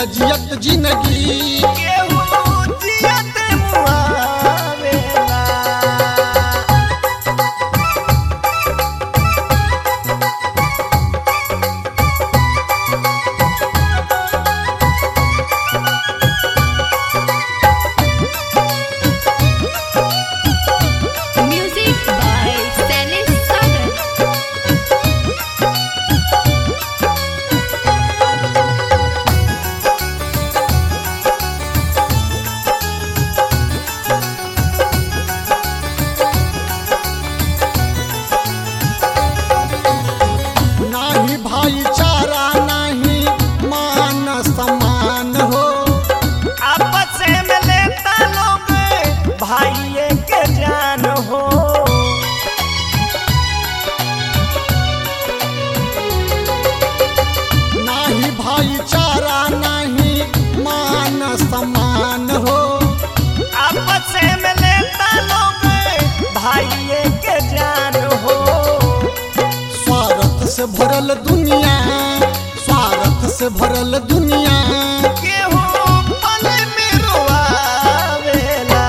जियत जिंदगी केहू जियत मुआवेला Music by Salis Sagar. नाही भाईचारा नाही मान सम्मान हो आपस में लेता लोग भाइये के जान हो नाही भाईचारा नाही मान सम्मान हो आपस में लेता लोग भाइये के जान हो स्वार्थ से भरल दुनिया स्वार्थ से भरल दुनिया केहू पल में रोआवेला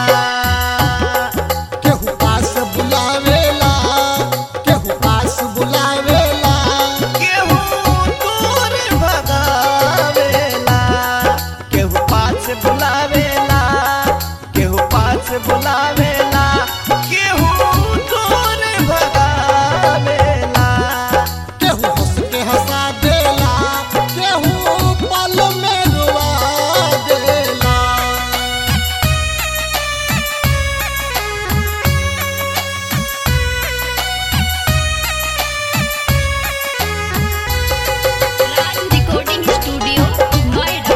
केहू पास बुलावेला केहू पास बुलावेला केहू दूर भगावेला केहू पास बुलावेला केहू पास बुलावेला केहू दूर भगावेला केहू हंस के हंसा देला केहू पल में रुआ देला Raj Recording Studio, Noida.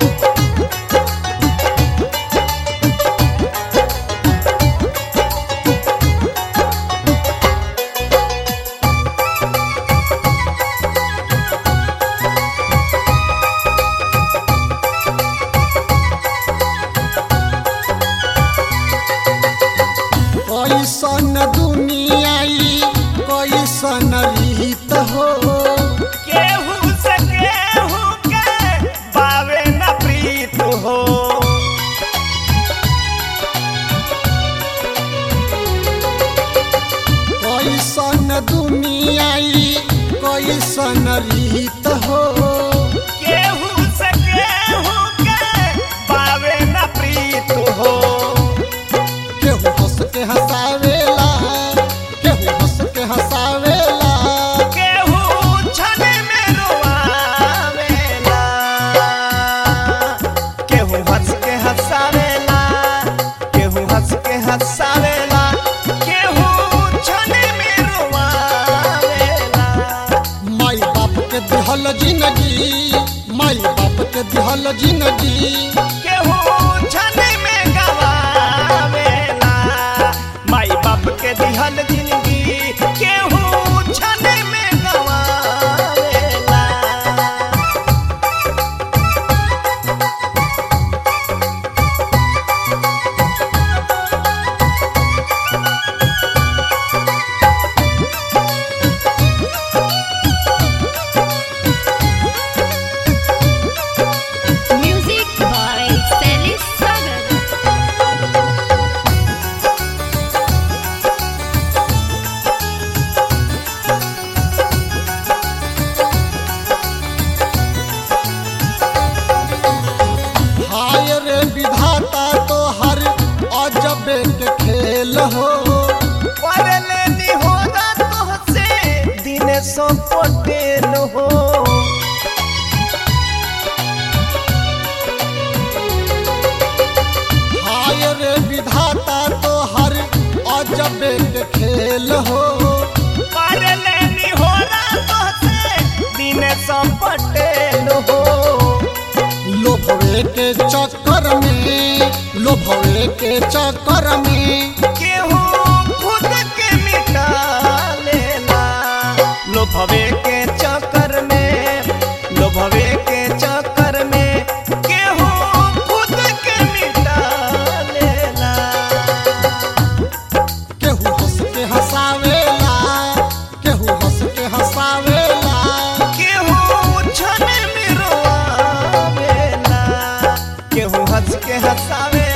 कैसन दुनियाई कैसन रीत हो केहू से केहू के बावे न प्रीत हो कैसन दुनियाई कैसन रीत हो केहू से केहू के बावे न प्रीत हो केहू हंस के हंसावेला केहू हंस के हंसावेला केहू छन में रोआवेला केहू हंस के हंसावेला केहू हंस के हंसावेला केहू छन में रोआवेला माई बाप के दिहल जिंदगी माई बाप के दिहल जिंदगी केहू छन में गवावेला माई बाप के दिहल जिंदगी केहू छन में गवावेला Music by Salis Sagar. हाय रे विधाता तो हर अजबे के खेल हो पढ़ले निहोरा तोहसे दिनेशो पटेल हो हाय रे विधाता तो हर अजबे के खेल हो पढ़ले निहोरा तोहसे दिनेशो पटेल हो लोभवे के चक्कर में लोभवे के चक्कर में केहू खुद के मिटा लेला लोभवे के चक्कर में लोभवे के चक्कर में केहू खुद के मिटा लेला केहू हंस के हंसावेला केहू हंस के हंसावेला केहू छन में रोआवेला केहू हंस के हंसावे